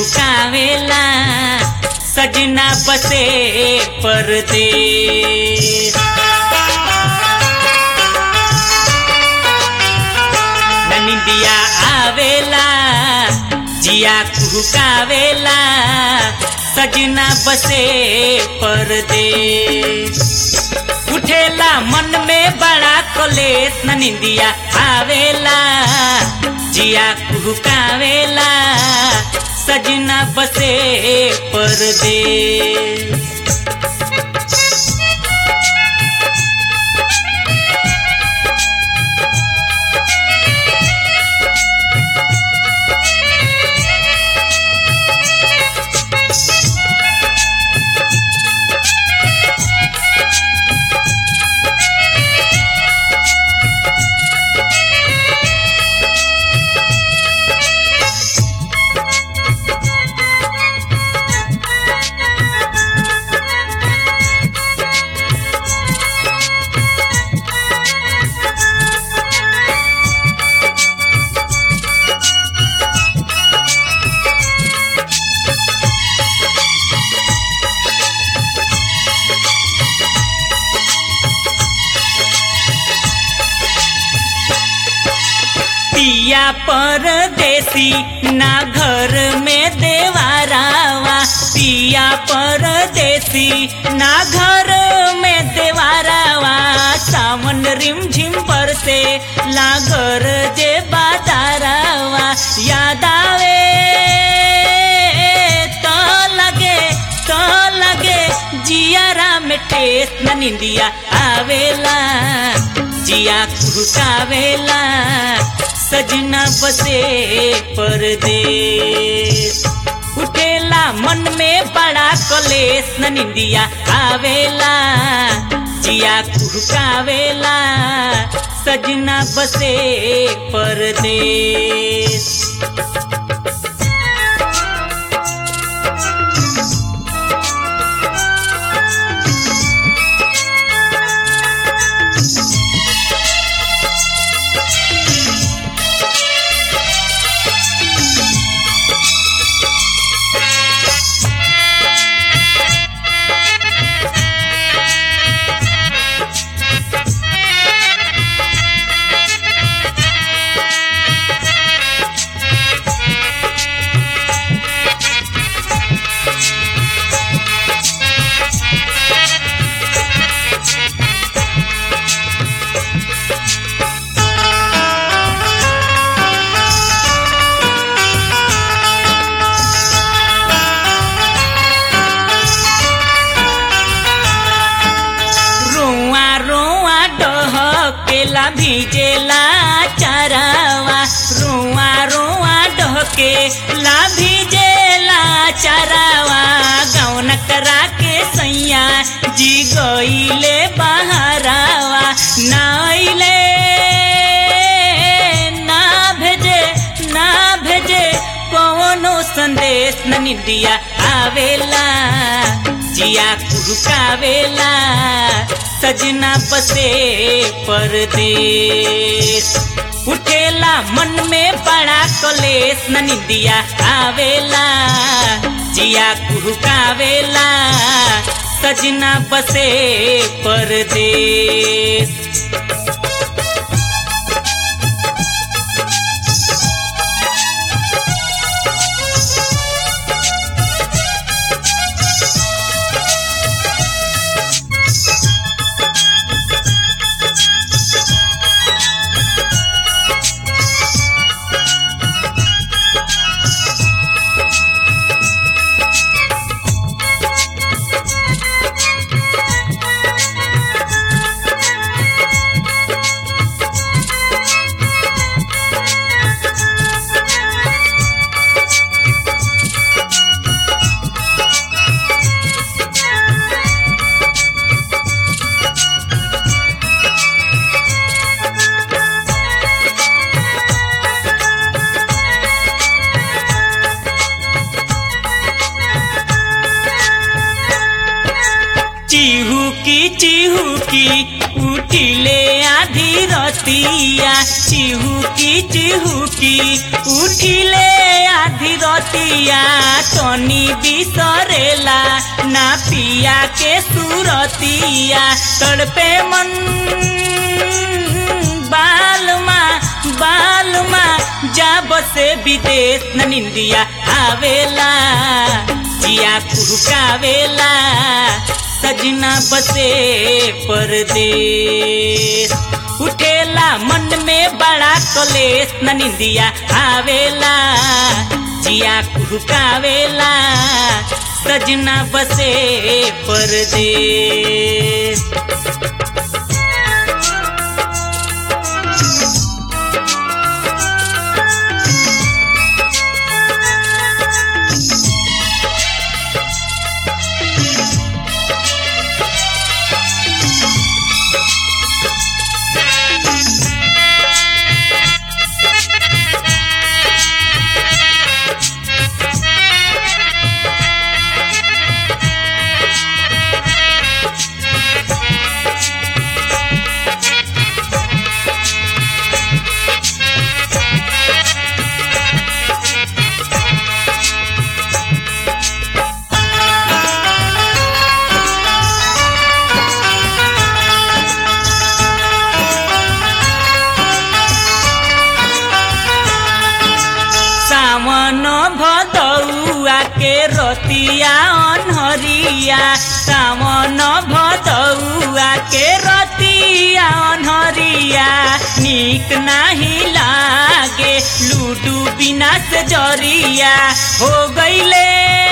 कुहकावेला सजना बसे परदेस ननिदिया आवेला जिया कुहकावेला सजना बसे परदेस उठेला मन में बड़ा कलेस ननिदिया आवेला जिया कुहकावेला सजना बसे परदेस पिया परदेसी ना घर में देवारावा पिया परदेसी ना घर में देवारावा सावन रिम झिम पर से लागर जे बादारावा याद आवे तो लगे तो लगे जियारा में टेस न निंदिया आवेला जिया कुहकावेला सजना बसे परदेस उठेला मन में बड़ा कलेस न निंदिया आवेला जिया कुहकावेला सजना बसे परदेस रोआ रोआ डहकेला भिजेला चरावा रोआ रोआ डहकेला भिजेला चरावा गौन करा के सैया जी गईले बहरावा नाइले ना भेजे ना भेजे कौनो संदेश न निदिया आवेला जिया कुहकावेला सजना बसे परदेस उठेला मन में बड़ा कलेस न निदिया आवेला जिया कुहकावेला सजना बसे परदेस चिहुकी चिहुकी उठिले आधी रतिया चिहुकी चिहुकी उठिले आधी रतिया तनी बिसरेला ना पिया के सुरतिया तड़पे मन बालमा बालमा जा बसे विदेश न निंदिया आवेला जिया कुहकावेला सजना बसे परदेश उठेला मन में बड़ा कलेश न निंदिया आवेला जिया कुहकावेला सजना बसे परदेश सावन भदौआ के रतिया अनहरिया सावन भदौआ के रतिया अनहरिया नीक नाही लागे लूडू बिना से जरिया हो गईले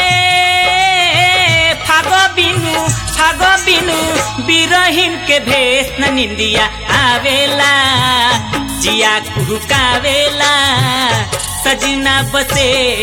फाग बिनु फाग बिनु बिरहिन के भेष न निंदिया आवेला जिया कुहकावेला सजना बसे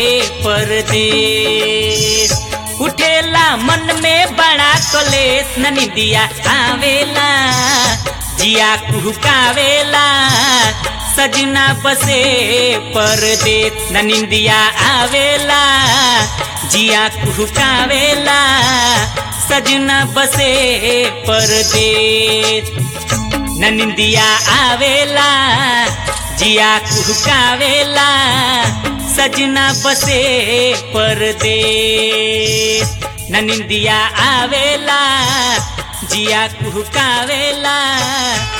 परदेश उठेला मन में बड़ा कलेश न निंदिया आवेला जिया कुहकावेला सजना बसे परदेश न निंदिया आवेला जिया कुहकावेला सजना बसे परदेश न निंदिया आवेला जिया कुहकावेला सजना बसे परदेश न निंदिया आवेला जिया कुहकावेला